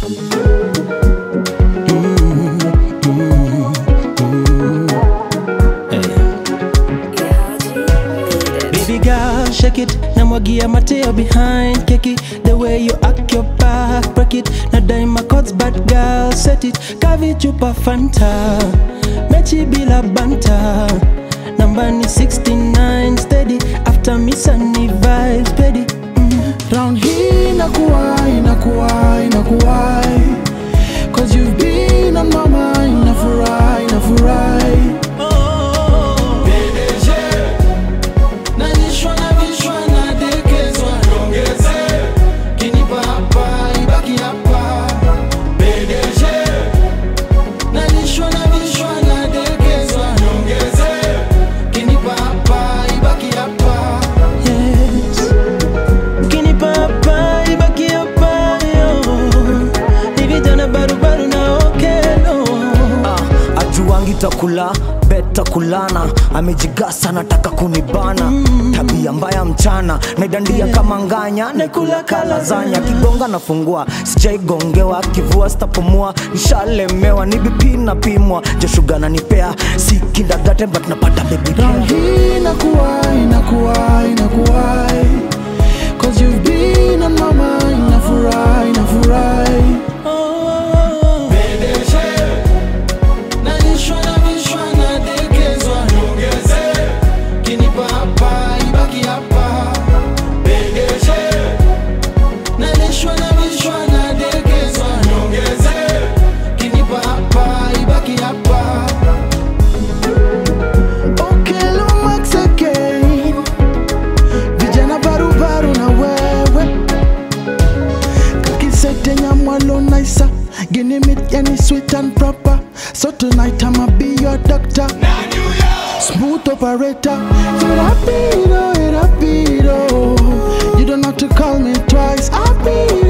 Baby girl, shake it. Namwagia mateo behind keki. The way you act your back, break it. Na daima codes, bad girl, set it. Kavi chupa fanta, mechi bila banta. Namba ni 69 steady. After misa ni vibes steady. Mm. Round here inakuwa inakuwa inakuwa Cause you've been on my mind nafurahi nafurahi Nalishwa na vishwa na dekezwa Niongeze Kinipa hapa ibaki hapa PDG Nalishwa na vishwa na dekezwa Niongeze Kinipa hapa ibaki hapa Yes. Ukinipa hapa, ibaki hapa, yo. Ni vijana barubaru na okelo. Ah, ajuangi takula beta kulana amejigasa nataka kunibana tabia mbaya mchana naidandia kama nganya naikula kalazanya kigonga nafungua sijaigongewa kivua sitapumua nishalemewa ni BP napimwa jeshuga nanipea si kindagate but napata baby Round care. here inakuwa inakuwa inakuwa Cause you've been on my mind nafurahi nafurahi Nalishwa na vishwa na dekezwa Niongeze Kinipa hapa ibaki hapa PDG Nalishwa na vishwa na dekezwa Niongeze Kinipa hapa ibaki hapa Okay, Lomax again. Vijana barubaru na wewe kakisete nyamwalo naisa gini mit yani sweet and proper so tonight i'ma be your doctor smooth operator rapido rapido you don't have to call me twice rapido